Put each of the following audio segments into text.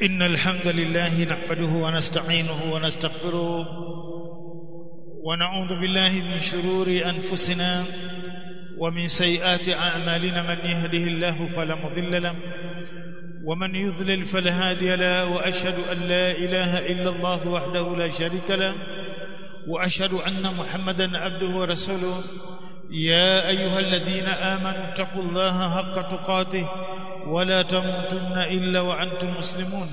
إن الحمد لله نحمده ونستعينه ونستغفره ونعوذ بالله من شرور أنفسنا ومن سيئات أعمالنا من يهده الله فلا مضل له ومن يضلل فلا هادي له وأشهد أن لا إله إلا الله وحده لا شريك له وأشهد أن محمدا عبده ورسوله يا أيها الذين آمنوا اتقوا الله حق تقاته ولا تموتن إلا وأنتم مسلمون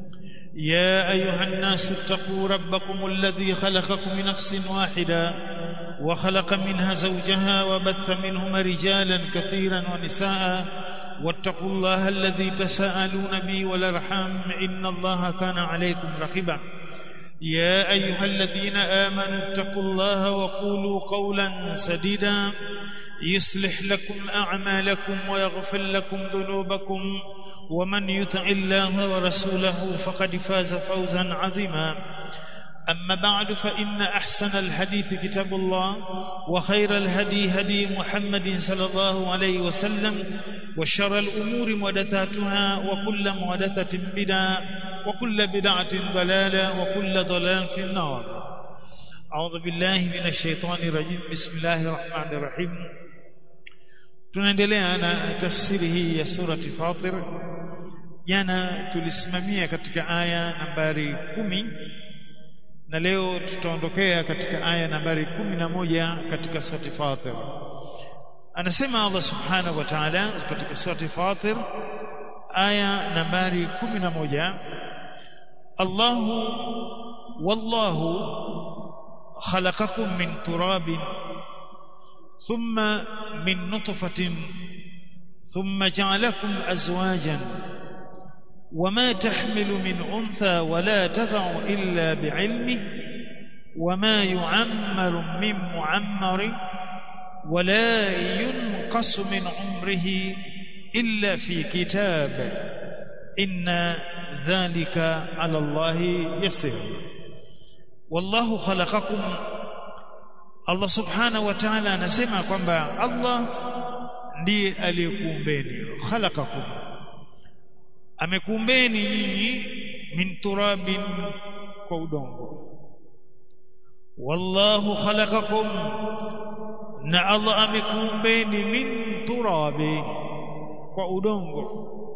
يا أيها الناس اتقوا ربكم الذي خلقكم من نفس واحدة وخلق منها زوجها وبث منهما رجالا كثيرا ونساء واتقوا الله الذي تساءلون به والأرحام إن الله كان عليكم رقيبا يا أيها الذين آمنوا اتقوا الله وقولوا قولا سديدا يصلح لكم أعمالكم ويغفر لكم ذنوبكم ومن يطع الله ورسوله فقد فاز فوزا عظيما أما بعد فإن أحسن الحديث كتاب الله وخير الهدي هدي محمد صلى الله عليه وسلم وشر الأمور محدثاتها وكل محدثة بدعة وكل بدعة ضلالة وكل ضلال في النار أعوذ بالله من الشيطان الرجيم بسم الله الرحمن الرحيم tunaendelea na tafsiri hii ya surati Fatir jana tulisimamia katika aya nambari kumi na leo tutaondokea katika aya nambari kumi na moja katika surati Fatir anasema Allah subhanahu wa ta'ala katika surati Fatir aya nambari kumi na moja Allahu wallahu khalaqakum min turabin ثم من نطفة ثم جعلكم أزواجا وما تحمل من أنثى ولا تضع إلا بعلمه وما يعمر من معمر ولا ينقص من عمره إلا في كتاب إن ذلك على الله يسير والله خلقكم Allah subhanahu wa ta'ala anasema kwamba Allah ndiye aliyekuumbeni khalaqakum amekuumbeni nyinyi min turabin kwa udongo wallahu khalaqakum na Allah amekuumbeni min turabi kwa udongo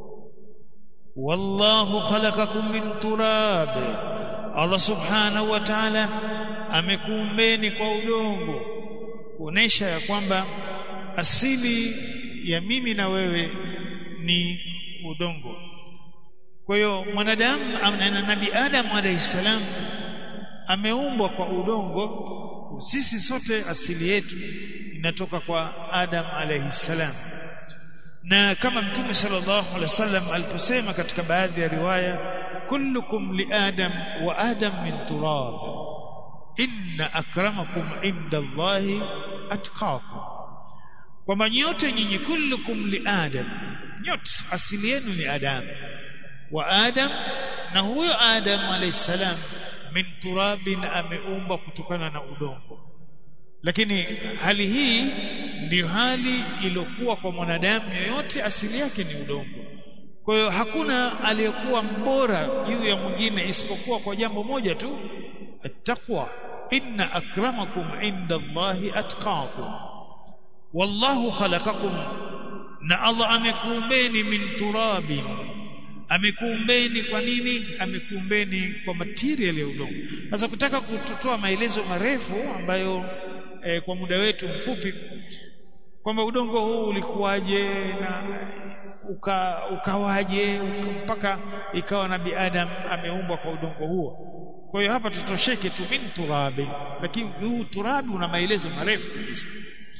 wallahu khalaqakum min turabi Allah subhanahu wa ta'ala amekuumbeni kwa udongo kuonesha ya kwamba asili ya mimi na wewe ni udongo kwa hiyo mwanadamu na nabii Adam alayhi salam ameumbwa kwa udongo sisi sote asili yetu inatoka kwa Adam alayhi salam na kama mtume sallallahu alaihi wasallam aliposema katika baadhi ya riwaya kullukum li adam wa adam min turab inna akramakum inda Allahi atqakum kwamba nyote nyinyi kullukum li adam nyote asili yenu ni adam wa adam na huyo adam alayhi salam min turabin ameumba kutokana na udongo lakini hali hii ndiyo hali iliyokuwa kwa mwanadamu yoyote asili yake ni udongo kwa hiyo hakuna aliyekuwa mbora juu ya mwingine isipokuwa kwa jambo moja tu attaqwa inna akramakum inda Allahi atqakum wallahu khalaqakum na Allah amekuumbeni min turabin amekuumbeni kwa nini amekuumbeni kwa material ya udongo sasa kutaka kutoa maelezo marefu ambayo eh, kwa muda wetu mfupi kwamba udongo huu ulikuwaje na uka, ukawaje uka, mpaka ikawa nabii Adam ameumbwa kwa udongo huo kwa hiyo hapa tutosheke tu min turabi lakini huu turabi una maelezo marefu kabisa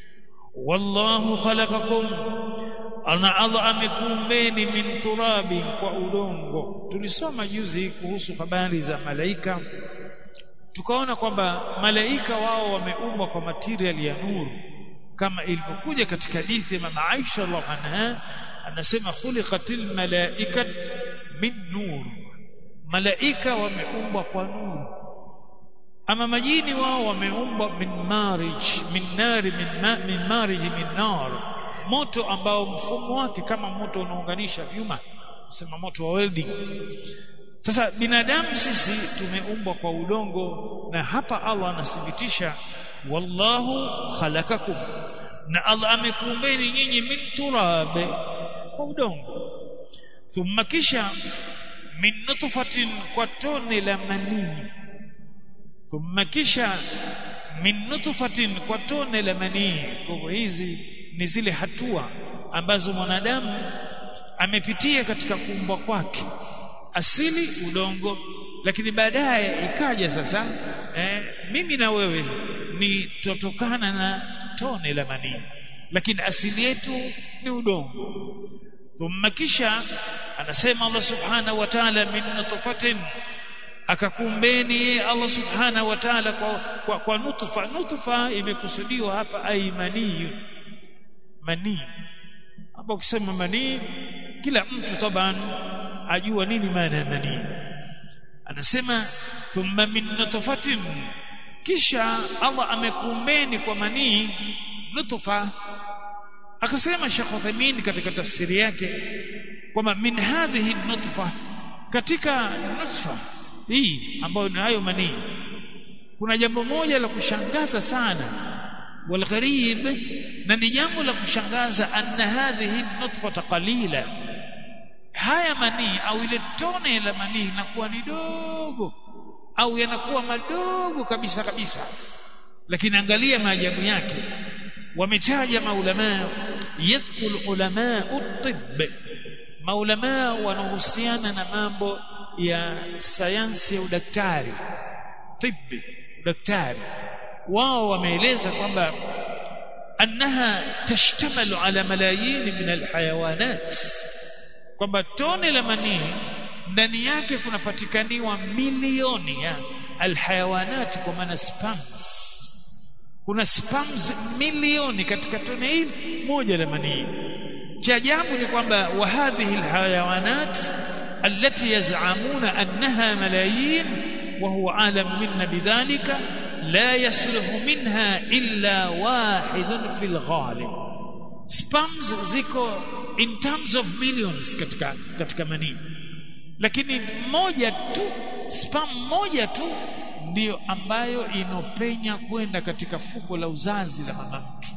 wallahu khalaqakum ana Allah amekuumbeni min turabi kwa udongo tulisoma juzi kuhusu habari za malaika tukaona kwamba malaika wao wameumbwa kwa material ya nuru kama ilivyokuja katika hadithi ya mama Aisha radhiallahu anha anasema khuliqatil malaikat min nur malaika wameumbwa kwa nuru ama majini wao wameumbwa min marij min nari min, ma, min marij min nar moto ambao mfumo wake kama moto unaunganisha vyuma sema moto wa welding sasa binadamu sisi tumeumbwa kwa udongo na hapa Allah anathibitisha wallahu khalakakum na Allah amekuumbeni nyinyi min turab kwa udongo thumma kisha min nutfatin kwa tone la manii thumma kisha min nutfatin kwa tone la manii kwa hivyo hizi ni zile hatua ambazo mwanadamu amepitia katika kuumbwa kwake asili udongo lakini baadaye ikaja sasa eh, mimi na wewe ni tutokana na tone la manii lakini asili yetu ni udongo thumma kisha anasema Allah subhanahu wa ta'ala min nutfatin akakumbeni Allah subhanahu wa ta'ala kwa, kwa, kwa nutfa nutfa imekusudiwa hapa ai manii manii hapo ukisema manii kila mtu taban ajua nini maana ya manii anasema thumma min nutfatin kisha Allah amekumbeni kwa manii nutfa akasema Sheikh Uthaymeen katika tafsiri yake kwamba min hadhihi nutfa katika nutfa hii ambayo ni hayo manii kuna jambo moja la kushangaza sana والغريب na ni jambo la kushangaza anna hadhihi nutfa qalila haya manii au ile tone la manii linakuwa ni dogo au yanakuwa madogo kabisa kabisa lakini angalia maajabu yake wametaja maulama yadkhul ulama at-tibb maulama wanahusiana na mambo ya sayansi ya udaktari tibbi udaktari wao wameeleza kwamba annaha tashtamalu ala malayin min alhayawanat kwamba tone la manii ndani yake kunapatikaniwa milioni ya alhayawanat kwa maana spams kuna spams milioni katika tone hili moja la manii cha ajabu ni kwamba wa hadhihi alhayawanat التي يزعمون أنها ملايين وهو عالم منا بذلك لا يصلح منها إلا واحد في الغالب spams ziko in terms of millions katika katika manii lakini moja tu spam moja tu ndiyo ambayo inopenya kwenda katika fuko la uzazi la mama mtu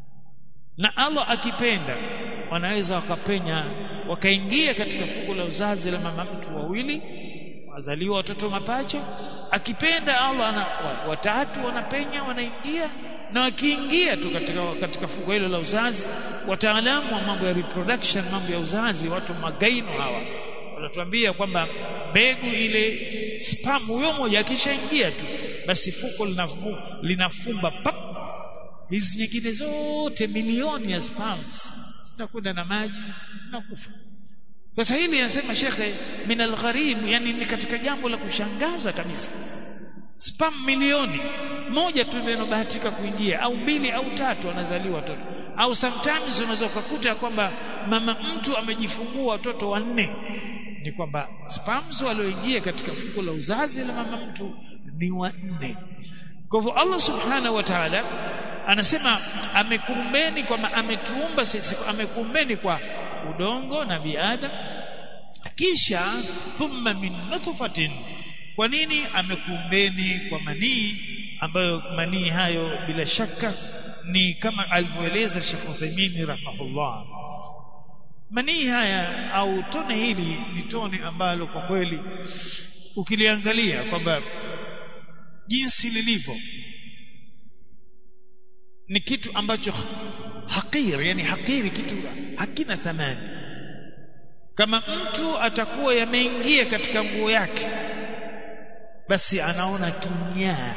na Allah akipenda wanaweza wakapenya wakaingia katika fuko la uzazi la mama mtu wawili wazaliwa watoto mapacha akipenda Allah na watatu wanapenya wanaingia na wakiingia tu katika katika fuko hilo la uzazi wataalamu wa mambo ya reproduction mambo ya uzazi watu magaino hawa wanatuambia kwamba mbegu ile spam huyo moja akishaingia tu basi fuko linafumba, linafumba pap hizi nyingine zote milioni ya spams zinakwenda na maji zinakufa sasa hili anasema shekhe min algharib yani ni katika jambo la kushangaza kabisa spam milioni moja tu ndio inabahatika kuingia au mbili au tatu anazaliwa watoto au sometimes unaweza kukuta kwamba mama mtu amejifungua watoto wanne ni kwamba spams walioingia katika fuko la uzazi la mama mtu ni wanne kwa hivyo Allah subhanahu wa ta'ala anasema amekumbeni kwamba ametuumba sisi amekumbeni kwa udongo na biada kisha thumma min nutfatin kwa nini amekumbeni kwa manii ambayo manii hayo bila shaka ni kama alivyoeleza Sheikh Uthaymeen rahimahullah manii haya au tone hili ni tone ambalo kwa kweli ukiliangalia kwamba jinsi lilivyo ni kitu ambacho hakir yani hakiri kitu hakina thamani kama mtu atakuwa yameingia katika nguo yake basi anaona kinyaa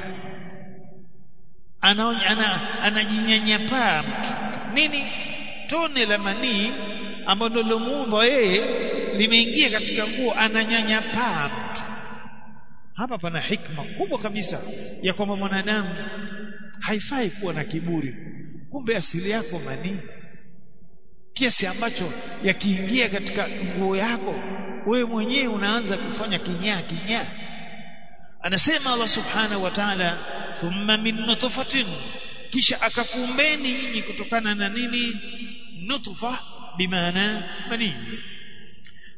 anaona ana, anajinyanyapaa mtu nini tone la manii ambalo lilomuumba yeye limeingia katika nguo ananyanyapaa mtu hapa pana hikma kubwa kabisa ya kwamba mwanadamu haifai kuwa na kiburi kumbe asili yako manii kiasi ambacho yakiingia katika nguo yako wewe mwenyewe unaanza kufanya kinyaa kinyaa anasema Allah subhanahu wa ta'ala thumma min nutfatin kisha akakuumbeni nyinyi kutokana na nini nutfa bimaana manii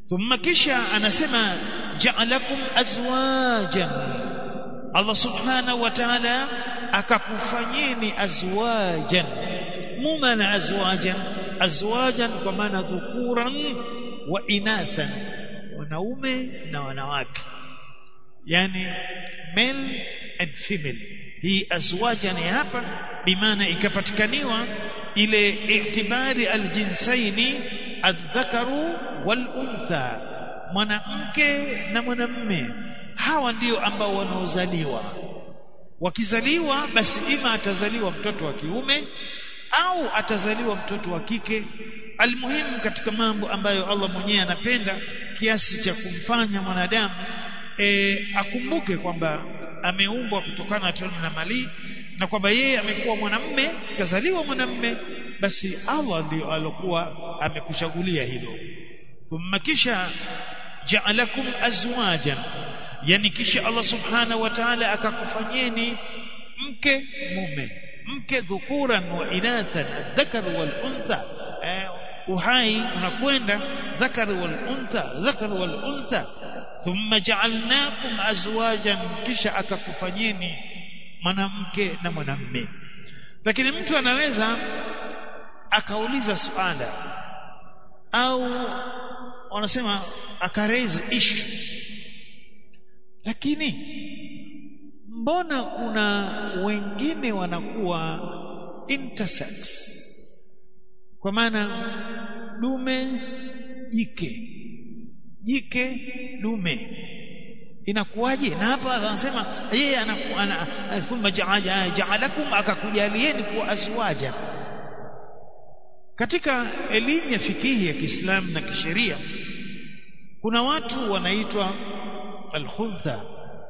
thumma kisha anasema ja'alakum azwajan Allah subhanahu wa ta'ala akakufanyeni azwajan mumana azwajan azwajan kwa maana dhukuran wa inathan wanaume na wanawake yani male and female hii azwajan hapa bimaana ikapatikaniwa ile itibari aljinsaini adhakaru wal untha mwanamke na mwanamme hawa ndio ambao wanaozaliwa wakizaliwa basi ima atazaliwa mtoto wa kiume au atazaliwa mtoto wa kike almuhimu katika mambo ambayo Allah mwenyewe anapenda kiasi cha kumfanya mwanadamu e, akumbuke kwamba ameumbwa kutokana na tendo na mali na kwamba yeye amekuwa mwanamme kazaliwa mwanamme basi Allah ndio alokuwa amekuchagulia hilo thumma kisha ja'alakum azwajan yani kisha Allah subhanahu wa ta'ala akakufanyeni mke mume mke dhukuran wa inathan dhakar wal untha eh, uhai unakwenda dhakar wal untha dhakar wal untha thumma ja'alnakum azwajan kisha akakufanyeni mwanamke na mwanamme lakini mtu anaweza akauliza suala au wanasema akaraise issue lakini mbona kuna wengine wanakuwa intersex kwa maana dume jike jike dume inakuwaje na hapa anasema yeye ana thumma ja'alakum akakujalieni kuwa azwaja katika elimu ya fikihi ya Kiislamu na kisheria kuna watu wanaitwa al-khuntha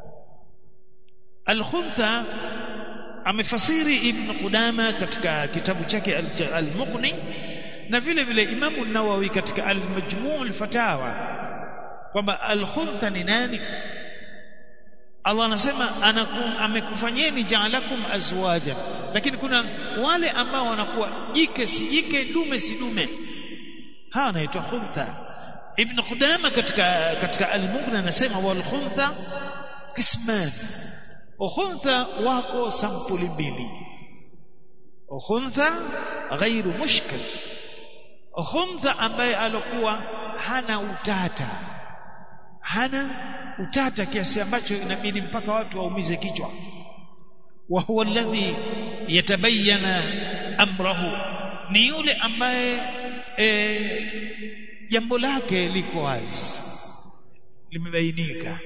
al-khuntha amefasiri ibn Qudama katika kitabu chake al-Muqni na vile vile Imamu Nawawi katika al-Majmu' al-Fatawa kwamba al-khuntha ni nani Allah anasema amekufanyeni ja'alakum azwaja lakini kuna wale ambao wanakuwa jike si jike dume si dume hawa wanaitwa khuntha ibn Qudama katika katika al-Mughni anasema wal khuntha qisman ukhuntha wako sampuli mbili ukhuntha ghairu mushkil ukhuntha ambaye alokuwa hana utata hana utata kiasi ambacho inabidi mpaka watu waumize kichwa wa huwa alladhi yatabayyana amrahu ni yule ambaye jambo lake liko wazi limebainika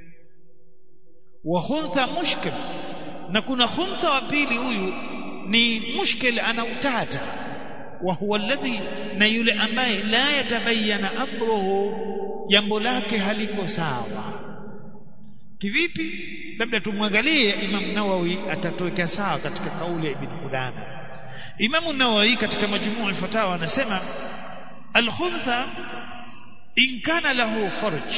wa khuntha mushkil na kuna khuntha wa pili huyu ni mushkil ana utata wa huwa alladhi na yule ambaye la yatabayyana amruhu jambo lake haliko sawa kivipi labda tumwangalie Imam Nawawi atatoweka sawa katika kauli ya Ibn Qudama Imam Nawawi katika majmuu al-fatawa anasema al-khuntha in kana lahu farj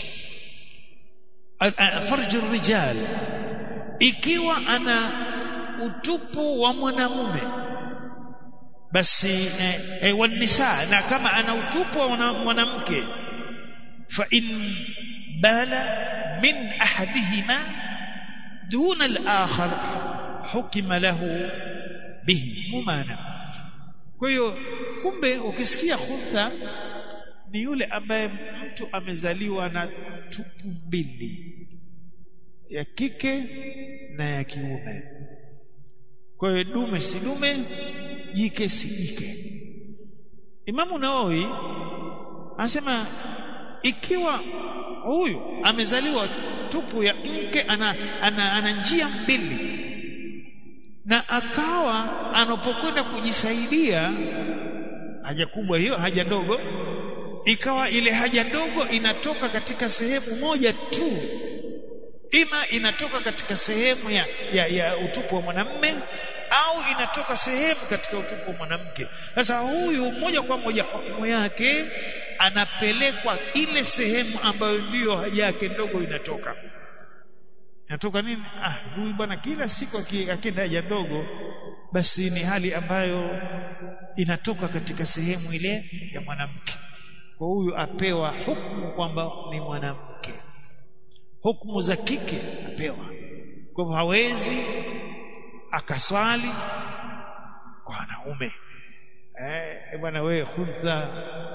farj ar-rijal ikiwa ana utupu wa mwanamume basi eh, eh, wanisa na kama ana utupu wa mwanamke fa in bala min ahadihima duna al-akhar hukima lahu bihi mumana kwa hiyo kumbe ukisikia khuntha ni yule ambaye mtu amezaliwa na tupu mbili ya kike na ya kiume kwa hiyo dume si dume jike si jike Imamu Nawawi anasema ikiwa huyu amezaliwa tupu ya mke ana, ana, ana njia mbili na akawa anapokwenda kujisaidia haja kubwa hiyo haja ndogo ikawa ile haja ndogo inatoka katika sehemu moja tu ima inatoka katika sehemu ya, ya, ya utupu wa mwanamme au inatoka sehemu katika utupu wa mwanamke sasa huyu moja kwa moja hukumu yake anapelekwa ile sehemu ambayo ndiyo haja yake ndogo inatoka inatoka nini ah huyu bwana kila siku akienda haja ndogo basi ni hali ambayo inatoka katika sehemu ile ya mwanamke kwa huyu apewa hukumu kwamba ni mwanamke hukumu za kike apewa kwa hivyo hawezi akaswali kwa wanaume eh bwana wewe huntha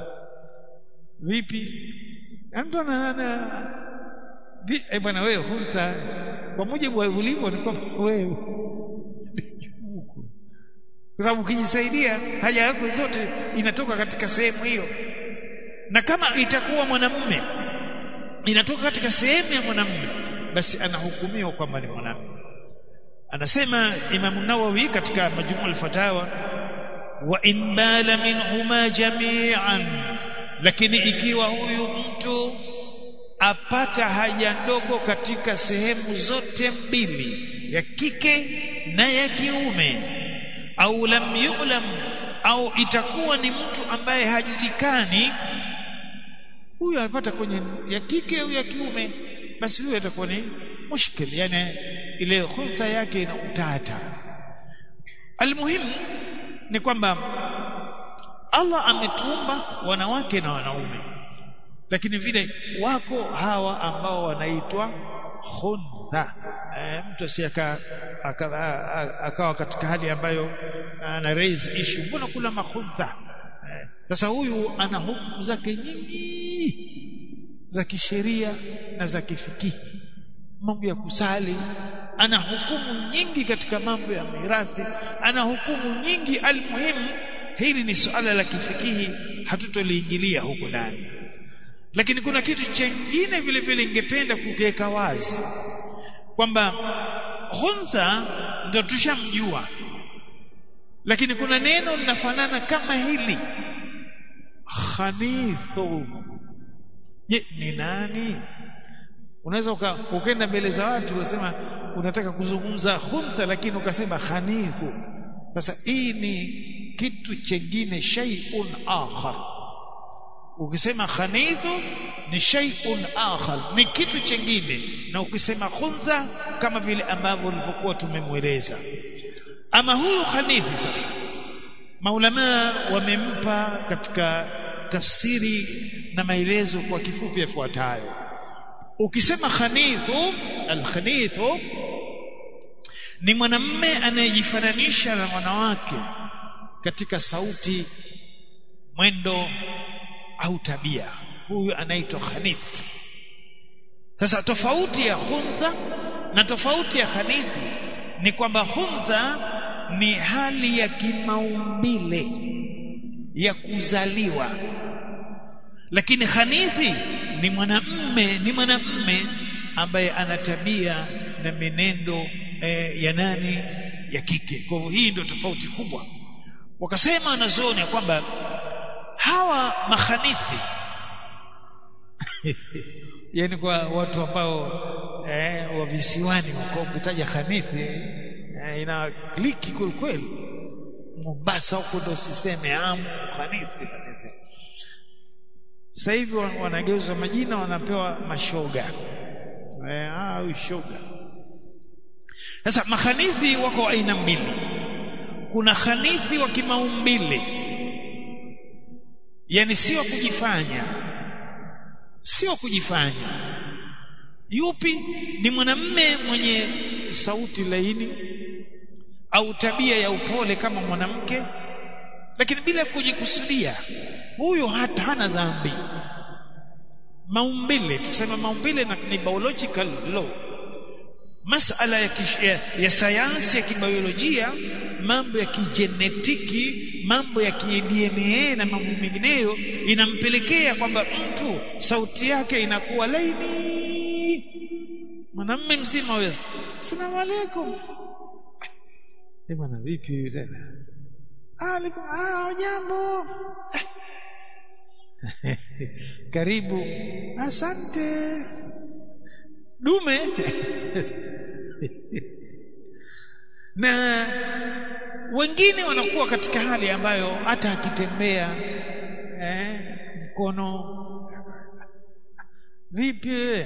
vipi mtu ana eh bwana wewe huntha kwa mujibu wa ulivyo ni kwamba wewe kwa sababu ukijisaidia haja yako zote inatoka katika sehemu hiyo na kama itakuwa mwanamume inatoka katika sehemu ya mwanamume basi anahukumiwa kwamba ni mwanamume anasema Imam Nawawi katika Majmu' al-Fatawa wa in bala minhuma jami'an lakini ikiwa huyu mtu apata haja ndogo katika sehemu zote mbili ya kike na ya kiume au lam yu'lam au itakuwa ni mtu ambaye hajulikani huyu anapata kwenye ya kike au ya kiume basi huyu atakuwa ni mushkil yani ile khulta yake ina utata almuhimu ni kwamba Allah ametumba wanawake na wanaume lakini vile wako hawa ambao wanaitwa khuntha e, mtu asiyaka akawa katika hali ambayo ana raise issue mbona kuna makhuntha sasa e, huyu ana hukumu zake nyingi za kisheria na za kifikihi mambo ya kusali ana hukumu nyingi katika mambo ya mirathi ana hukumu nyingi almuhimu hili ni suala la kifikihi hatutoliingilia huko ndani lakini kuna kitu chengine vile vile ningependa kukiweka wazi kwamba huntha ndio tushamjua lakini kuna neno linafanana kama hili khanithu je ni nani unaweza ukaenda mbele za watu unasema unataka kuzungumza huntha lakini ukasema khanithu sasa hii ni kitu chengine shay'un akhar ukisema khanithu ni shay'un akhar ni kitu chengine na ukisema khuntha kama vile ambavyo ulivyokuwa tumemweleza ama huyu khanithi sasa maulama wamempa katika tafsiri na maelezo kwa kifupi yafuatayo ukisema khanithu alkhanithu ni mwanamme anayejifananisha na wanawake katika sauti mwendo au tabia huyu anaitwa khanith sasa tofauti ya huntha na tofauti ya khanithi ni kwamba huntha ni hali ya kimaumbile ya kuzaliwa lakini khanithi ni mwanamme ni mwanamme ambaye ana tabia na menendo eh, ya nani ya kike kwa hivyo hii ndio tofauti kubwa wakasema wanazuoni ya kwamba hawa makhanithi yani kwa watu ambao eh, wa visiwani huko kutaja khanithi eh, ina kliki kweli Mombasa huko ndo siseme amu khanithi khanithi sasa hivi wanageuza majina wanapewa mashoga eh, ah ushoga sasa makhanithi wako aina mbili kuna khanithi wa kimaumbile yani sio kujifanya sio kujifanya yupi ni mwanamme mwenye sauti laini au tabia ya upole kama mwanamke lakini bila kujikusudia huyo hata hana dhambi maumbile tuseme maumbile na ni biological law masala ya, kish, ya, ya sayansi ya kibiolojia mambo ya kijenetiki mambo ya DNA na mambo mengineyo inampelekea kwamba mtu sauti yake inakuwa laini mwanamme mzima weza asalamu alaykum bwana vipi tena alaikum ah jambo karibu asante dume na wengine wanakuwa katika hali ambayo hata akitembea eh, mkono vipi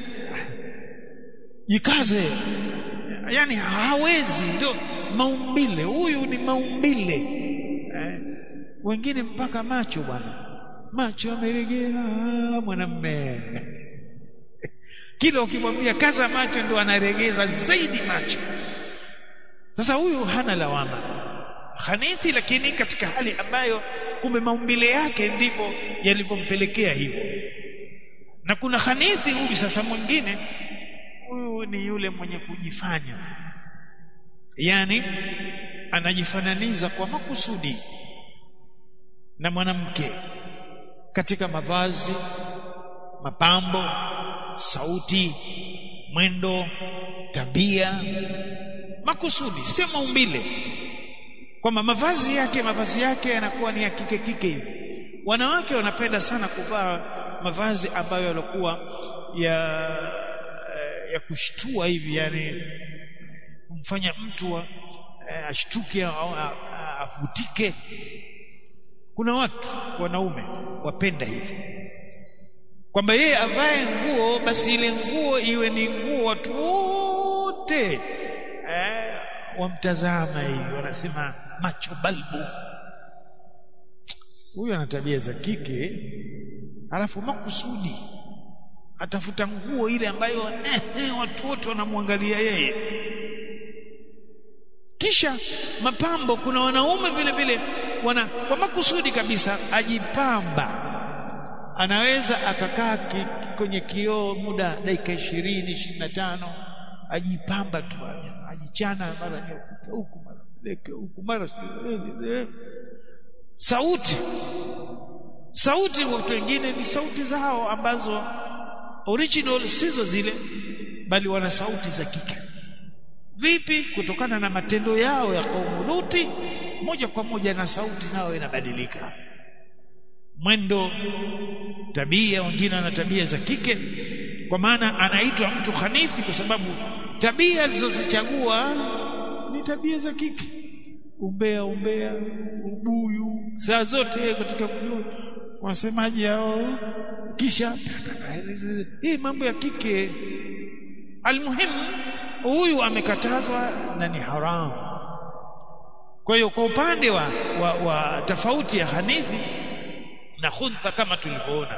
jikaze yani hawezi ndio maumbile huyu ni maumbile eh, wengine mpaka macho bwana macho yameregea mwanamme kila ukimwambia kaza macho ndo anaregeza zaidi macho sasa huyu hana lawama khanithi lakini katika hali ambayo kumbe maumbile yake ndivyo yalivyompelekea hivyo na kuna khanithi huyu sasa mwingine huyu ni yule mwenye kujifanya yani anajifananiza kwa makusudi na mwanamke katika mavazi mapambo sauti mwendo tabia makusudi sio maumbile kwamba mavazi yake mavazi yake yanakuwa ni ya kike kike hivi wanawake wanapenda sana kuvaa mavazi ambayo yalikuwa ya ya kushtua hivi yani kumfanya mtu wa, eh, ashtuke au avutike kuna watu wanaume wapenda hivi kwamba yeye avae nguo basi ile nguo iwe ni nguo watu wote eh, wamtazama hivi wanasema macho balbu huyu ana tabia za kike alafu makusudi atafuta nguo ile ambayo eh, eh, watu wote wanamwangalia yeye kisha mapambo kuna wanaume vile vile wana kwa makusudi kabisa ajipamba anaweza akakaa ki, kwenye kioo muda dakika ishirini ishirini na tano ajipamba tu ajichana mara nyeupe huku mara leke huku mara sauti sauti watu wengine ni sauti zao ambazo original sizo zile bali wana sauti za kike vipi kutokana na matendo yao ya kaumu Luti moja kwa moja na sauti nao inabadilika mwendo tabia wengine wana tabia za kike kwa maana anaitwa mtu khanithi kwa sababu tabia alizozichagua ni tabia za kike umbea umbea ubuyu saa zote katika kujua wasemaji hao kisha hii mambo ya kike almuhimu huyu amekatazwa na ni haramu kwa hiyo kwa upande wa, wa, wa tofauti ya hanithi na khuntha kama tulivyoona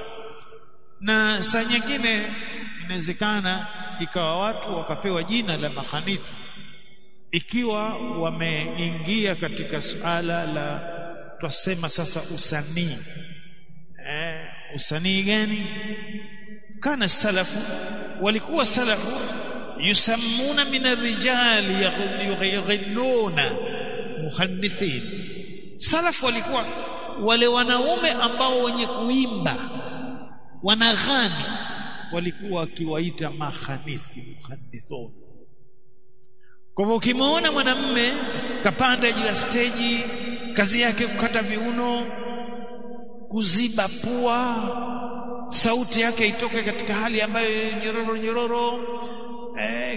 na saa nyingine inawezekana ikawa watu wakapewa jina la mahanithi ikiwa wameingia katika suala la twasema sasa usanii eh, usanii gani kana salafu walikuwa salafu yusammuna min arrijali yughilluna muhannithin salafu walikuwa wale wanaume ambao wenye kuimba wanaghani walikuwa wakiwaita mahanithi muhannithun kwa hivyo ukimwona mwanamme kapanda juu ya steji kazi yake kukata viuno kuziba pua sauti yake itoke katika hali ambayo nyororo nyororo eh,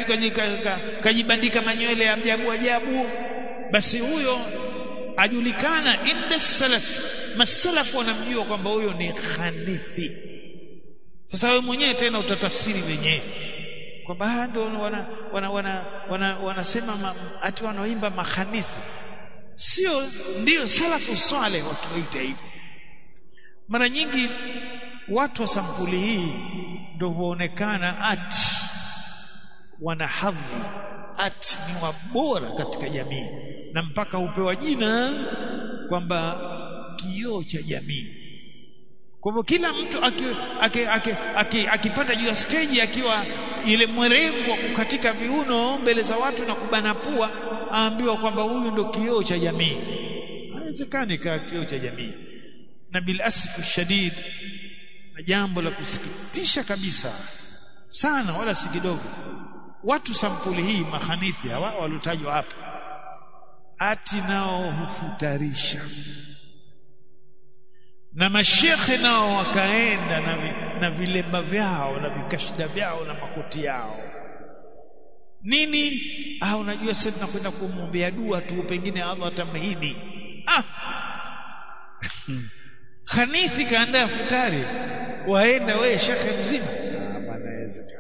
kajibandika manywele ya ajabu ajabu basi huyo ajulikana inda salaf masalafu wanamjua kwamba huyo ni khanithi sasa wewe mwenyewe tena utatafsiri wenyewe kwamba ndio wana wana wana wana wanasema ma, ati wanaoimba makhanithi sio ndio salafu swale watuita hivi mara nyingi watu wa sampuli hii ndio huonekana ati wana hadhi ati ni wabora katika jamii na mpaka hupewa jina kwamba kioo cha jamii kwa hivyo kila mtu akipanda juu ya stage akiwa ile mwerevu wa kukatika viuno mbele za watu na kubana pua aambiwa kwamba huyu ndo kioo cha jamii haiwezekani kaa kioo cha jamii na bil asfu shadid na jambo la kusikitisha kabisa sana wala si kidogo watu sampuli hii mahanithi hawa waliotajwa hapa ati nao hufutarisha na mashekhe nao wakaenda na, vi, na vilemba vyao na vikashida vyao na makoti yao nini ah unajua sasa tunakwenda kumwombea dua tu pengine Allah atamhidi ah Hanithi kaandaa futari waenda we shekhe mzima ah bana